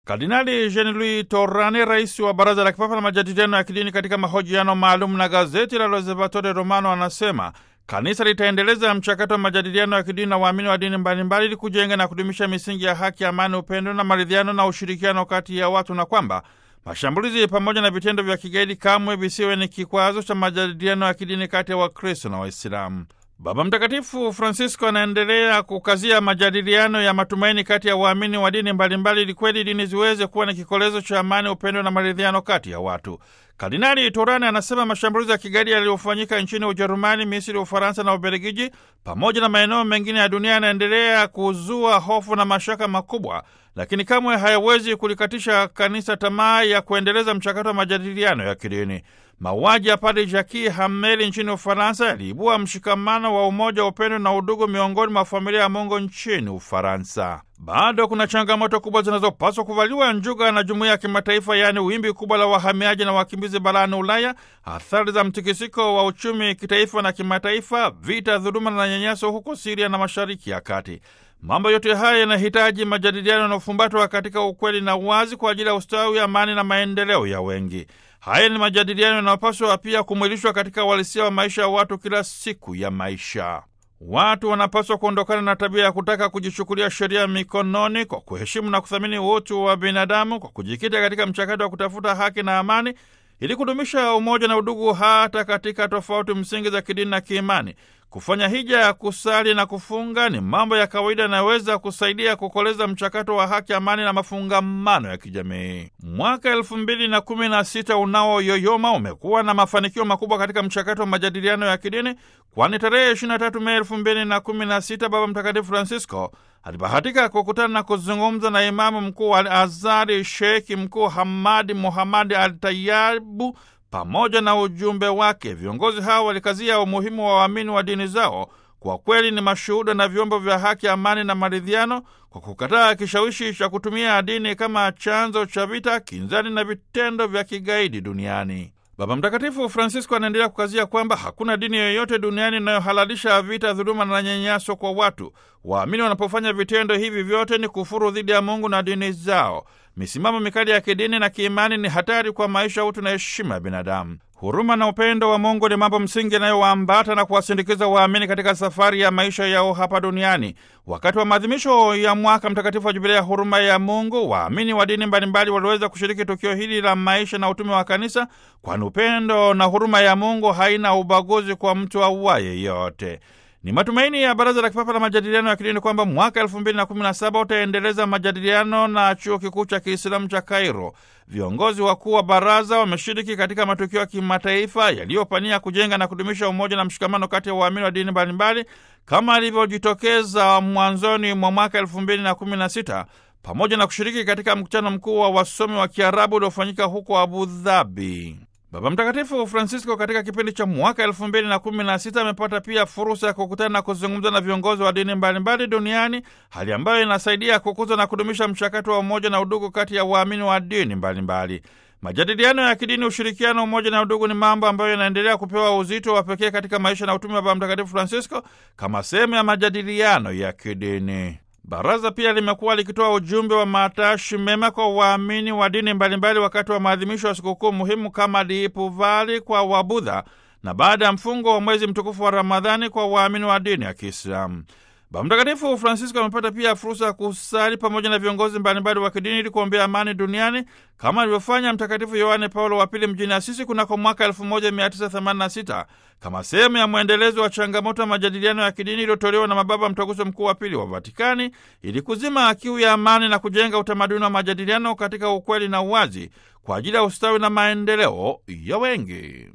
Kardinali Jean Louis Torrani, rais wa Baraza la Kipapa la Majadiliano ya Kidini, katika mahojiano maalum na gazeti la L'Osservatore Romano anasema kanisa litaendeleza mchakato wa majadiliano ya kidini na waamini wa dini mbalimbali ili kujenga na kudumisha misingi ya haki, amani, upendo na maridhiano na ushirikiano kati ya watu, na kwamba mashambulizi pamoja na vitendo vya kigaidi kamwe visiwe ni kikwazo cha majadiliano ya kidini kati ya Wakristo na Waislamu. Baba Mtakatifu Francisco anaendelea kukazia majadiliano ya matumaini kati ya waamini wa dini mbalimbali ili kweli dini ziweze kuwa ni kikolezo cha amani, upendo na maridhiano kati ya watu. Kardinali Turani anasema mashambulizi ya kigaidi yaliyofanyika nchini Ujerumani, Misri, Ufaransa na Ubelgiji pamoja na maeneo mengine ya dunia yanaendelea kuzua hofu na mashaka makubwa, lakini kamwe hayawezi kulikatisha kanisa tamaa ya kuendeleza mchakato wa majadiliano ya kidini. Mauaji ya Padre Jacques Hameli nchini Ufaransa yaliibua mshikamano wa umoja, upendo na udugu miongoni mwa familia ya Mungu nchini Ufaransa. Bado kuna changamoto kubwa zinazopaswa kuvaliwa njuga na jumuiya ya kimataifa, yaani wimbi kubwa la wahamiaji na wakimbizi barani Ulaya, athari za mtikisiko wa uchumi kitaifa na kimataifa, vita, dhuluma na nyanyaso huko Siria na Mashariki ya Kati. Mambo yote haya yanahitaji majadiliano yanayofumbatwa katika ukweli na uwazi kwa ajili ya ustawi, amani na maendeleo ya wengi. Haya ni majadiliano yanayopaswa pia kumwilishwa katika uhalisia wa maisha ya watu kila siku ya maisha. Watu wanapaswa kuondokana na tabia ya kutaka kujichukulia sheria mikononi kwa kuheshimu na kuthamini utu wa binadamu, kwa kujikita katika mchakato wa kutafuta haki na amani ili kudumisha umoja na udugu hata katika tofauti msingi za kidini na kiimani. Kufanya hija ya kusali na kufunga ni mambo ya kawaida yanayoweza kusaidia kukoleza mchakato wa haki, amani na mafungamano ya kijamii. Mwaka elfu mbili na kumi na sita unaoyoyoma umekuwa na mafanikio makubwa katika mchakato wa majadiliano ya kidini, kwani tarehe 23 Mei elfu mbili na kumi na sita Baba Mtakatifu Francisco alibahatika kukutana na kuzungumza na Imamu Mkuu wa Al Azhari Sheikh Mkuu Hamadi Muhamadi Al Tayabu pamoja na ujumbe wake. Viongozi hao walikazia umuhimu wa waamini wa dini zao kwa kweli ni mashuhuda na vyombo vya haki, amani na maridhiano, kwa kukataa kishawishi cha kutumia dini kama chanzo cha vita, kinzani na vitendo vya kigaidi duniani. Baba Mtakatifu Francisco anaendelea kukazia kwamba hakuna dini yoyote duniani inayohalalisha vita, dhuluma na nyanyaso kwa watu. Waamini wanapofanya vitendo hivi vyote ni kufuru dhidi ya Mungu na dini zao. Misimamo mikali ya kidini na kiimani ni hatari kwa maisha, utu na heshima ya binadamu. Huruma na upendo wa Mungu ni mambo msingi yanayowaambata na kuwasindikiza waamini katika safari ya maisha yao hapa duniani. Wakati wa maadhimisho ya mwaka mtakatifu wa Jubilia ya huruma ya Mungu, waamini wa dini mbalimbali waliweza kushiriki tukio hili la maisha na utume wa Kanisa, kwani upendo na huruma ya Mungu haina ubaguzi kwa mtu auaye yote. Ni matumaini ya Baraza la Kipapa la Majadiliano ya Kidini kwamba mwaka elfu mbili na kumi na saba utaendeleza majadiliano na Chuo Kikuu cha Kiislamu cha Kairo. Viongozi wakuu wa baraza wameshiriki katika matukio ya kimataifa yaliyopania kujenga na kudumisha umoja na mshikamano kati ya waamini wa dini mbalimbali kama alivyojitokeza mwanzoni mwa mwaka elfu mbili na kumi na sita pamoja na kushiriki katika mkutano mkuu wa wasomi wa Kiarabu uliofanyika huko Abu Dhabi. Baba Mtakatifu Francisco katika kipindi cha mwaka elfu mbili na kumi na sita amepata pia fursa ya kukutana na kuzungumza na viongozi wa dini mbalimbali duniani, hali ambayo inasaidia kukuza na kudumisha mchakato wa umoja na udugu kati ya waamini wa dini mbalimbali. Majadiliano ya kidini, ushirikiano, umoja na udugu ni mambo ambayo yanaendelea kupewa uzito wa pekee katika maisha na utume wa Baba Mtakatifu Francisco kama sehemu ya majadiliano ya kidini. Baraza pia limekuwa likitoa ujumbe wa matashi mema kwa waamini wa dini mbalimbali wakati wa maadhimisho ya sikukuu muhimu kama Diipuvali kwa Wabudha na baada ya mfungo wa mwezi mtukufu wa Ramadhani kwa waamini wa dini ya Kiislamu. Baba Mtakatifu Francisco amepata pia fursa ya kusali pamoja na viongozi mbalimbali wa kidini ili kuombea amani duniani kama alivyofanya Mtakatifu Yohane Paulo wa Pili mjini Asisi kunako mwaka 1986 kama sehemu ya mwendelezo wa changamoto ya majadiliano ya kidini iliyotolewa na mababa Mtaguso Mkuu wa Pili wa Vatikani ili kuzima kiu ya amani na kujenga utamaduni wa majadiliano katika ukweli na uwazi kwa ajili ya ustawi na maendeleo ya wengi.